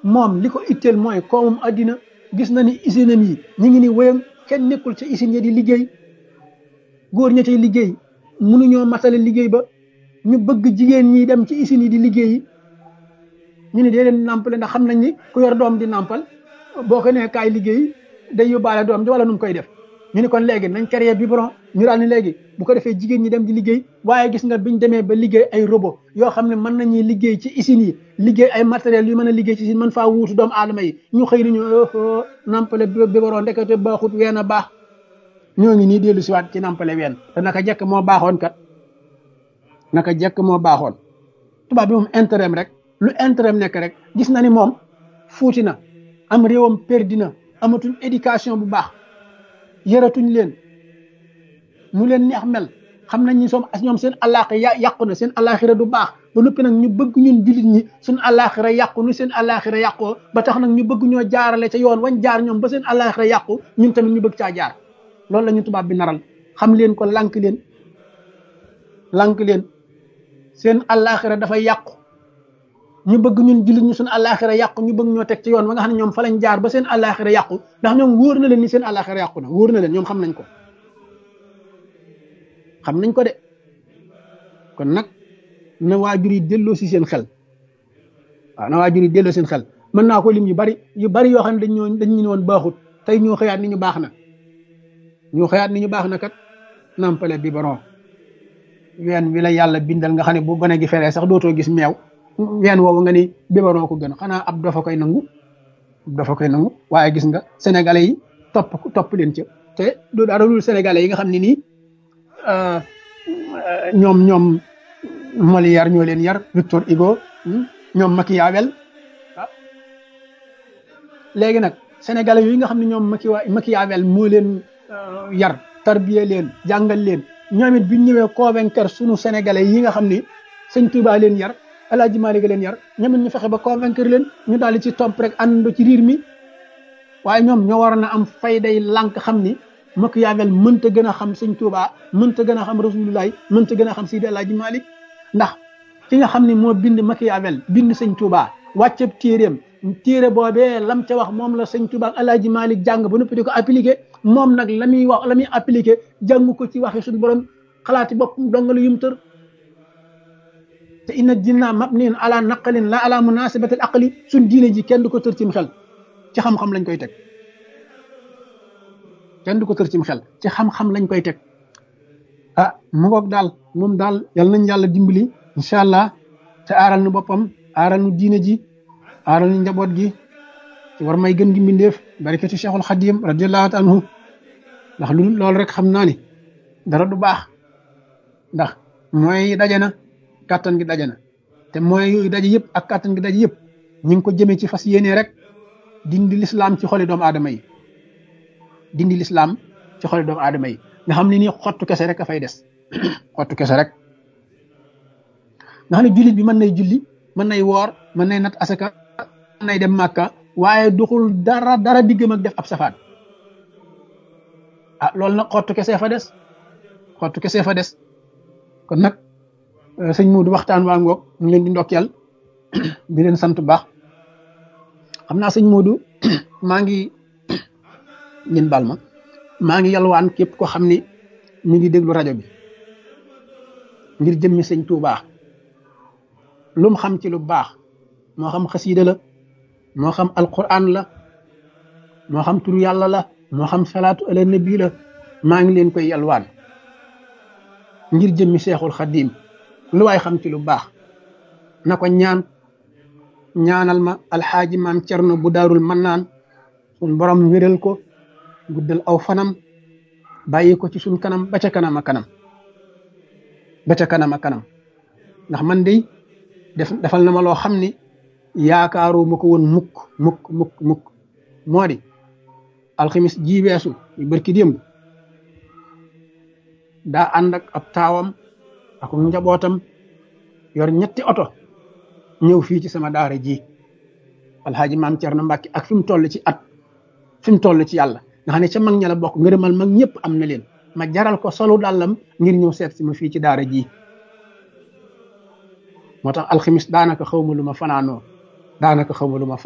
moom li ko itteel mooy koomum addina gis na ni usine am yi ñu ngi ni wéyam kenn nekkul ca usine ya di liggéey góor ña cay liggéey mënuñoo matale liggéey ba ñu bëgg jigéen ñi dem ci usine yi di liggéey ñu ne dee leen nàmpale ndax xam nañ ni ku yor doom di nàmpal boo ko nee kaay liggéey day yóbbaale doom ji wala nu mu koy def ñu ni kon léegi nañ créé biberon ñu daal ni léegi bu ko defee jigéen ñi dem di liggéey waaye gis nga biñ demee ba liggéey ay robot yoo xam ne mën nañuy liggéey ci usines yi liggéey ay matériels yu mën a liggéey ci usine mën faa wuutu doomu aadama yi ñu xëy nañu nampale biberon ndekete baaxut ween a baax ñoo ngi nii dellu siwaat ci nampale ween te naka jekk moo baaxoon kat naka jekk moo baaxoon tubaab bi moom intérêt rek lu intérêt nekk rek gis na ni moom fuuti na am réewam perdi na amatuñ éducation bu baax yëratuñ leen mu leen neex mel xam nañ ni soom as ñoom seen àllaaxira yàqu na seen àllaaxira du baax ba noppi nag ñu bëgg ñun jullit ñi suñ àllaaxira yàqu nu seen àllaaxira yàqoo ba tax nag ñu bëgg ñoo jaarale ca yoon wañ jaar ñoom ba seen àllaaxira yàqu ñun tamit ñu bëgg caa jaar loolu la ñu tubaab bi naral xam leen ko lànk leen lànk leen seen àllaaxira dafay yàqu ñu bëgg ñun jullit ñu suñ àllaaxira yàqu ñu bëgg ñoo teg ci yoon ba nga xam ne ñoom fa lañ jaar ba seen àllaaxira yàqu ndax ñoom wóor na leen ni seen àllaaxira yàqu na wóor na leen ñoom xam nañ ko xam nañ ko de kon nag na waajur yi delloo si seen xel waaw na waajur yi delloo seen xel mën naa ko lim yu bari yu bari yoo xam ne dañ ñoo dañ ñu woon baaxut tey ñoo xëyaat ni ñu baax na ñoo xëyaat ni ñu baax na kat nampale biberon ween wi la yàlla bindal nga xam ne bu gone gi feree sax dootoo gis meew ween woowu nga ni biberon ko gën xanaa ab dafa koy nangu dafa koy nangu waaye gis nga sénégalais yi topp topp leen ca te du dara dul sénégalais yi nga xam ne nii ñoom ñoom Molière ñoo leen yar Victor Hugo ñoom Machiavel ah léegi nag sénégalais yooyu nga xam ne ñoom Machiavel moo leen yar tarbiye leen jàngal leen ñoom it bi ñu ñëwee convaincre sunu sénégalais yi nga xam ni sëñ Touba leen yar El Hadj Malick leen yar ñoom it ñu fexe ba convaincre leen ñu daal di ci topp rek àndandoo ci riir mi waaye ñoom ñoo waroon a am fayday lànk xam ni Machiavel mënta gën a xam sëñ Touba mënta gën a xam Rasulullah mënta gën a xam Sidi El Hadj Malick ndax ki nga xam ne moo bind Machiavel bind sëñ Touba wàcceb téeréem téere boobee lam ca wax moom la sëñ Touba ak El Hadj Malick jàng ba noppi di ko appliqué moom nag la muy wax la muy appliqué jàng ko ci waxi suñu borom xalaati boppam dongalu yum tër te inna dinna mabniin ala naqalin la ala munasabatil aqli suñ diine ji kenn du ko tër cim xel ci xam-xam lañ koy teg kenn du ko tër cim xel ci xam-xam lañ koy teg ah mu ngoog daal moom daal yal nañ yàlla dimbali incha allah te aaral nu boppam aaral nu diine ji aaral nu njaboot gi ci war may gën gi mbindeef barikati cheikhul xadim radiallahu taala anhu ndax lu loolu rek xam naa ni dara du baax ndax mooy daje na kàttan gi daje na te mooy yooyu daje yëpp ak kàttan gi daje yëpp ñu ngi ko jëmee ci fas yéene rek dindi lislaam ci xoli doomu aadama yi dindi lislaam ci xoli doomu aadama yi nga xam ne nii xottu kese rek a fay des xottu kese rek nga xam ne jullit bi mën nay julli mën nay woor mën nay nat asaka mën nay dem màkka waaye duxul dara dara diggam ak def ab safaan ah loolu nag xottu kese fa des xottu kese fa des kon nag sëñ Modou waxtaan waa ngoog ñu leen di ndokkeel di leen sant baax xam naa sëñ Modou maa ngi ngeen bal ma maa ngi yalwaan képp ko xam ni mi ngi déglu rajo bi ngir jëmmi sëñ Touba lu mu xam ci lu baax moo xam xasiida la moo xam alquran la moo xam turu yàlla la moo xam salaatu ala nabi la maa ngi leen koy yalwaan ngir jëmmi seexul xadim lu waay xam ci lu baax na ko ñaan ñaanal ma alxaaji maam cerno bu daarul mannaan sun borom wéral ko guddal aw fanam bàyyi ko ci suñ kanam ba ca kanam a kanam ba ca kanam a kanam ndax man de def defal na ma loo xam ni yaakaaru ma ko woon mukk mukk mukk mukk moo di alxamis ji weesu yu barki démb daa ànd ak ab taawam ak njabootam yor ñetti oto ñëw fii ci sama daara ji alxaaji maam Cerno Mbàkke ak fi mu toll ci at fi mu toll ci yàlla nga xam ne ca mag ña la bokk ngërëmal mag ñëpp am na leen ma jaral ko solu dàllam ngir ñëw seet si ma fii ci daara ji moo tax alxamis daanaka xaw ma lu ma fanaanoo daanaka xaw ma lu ma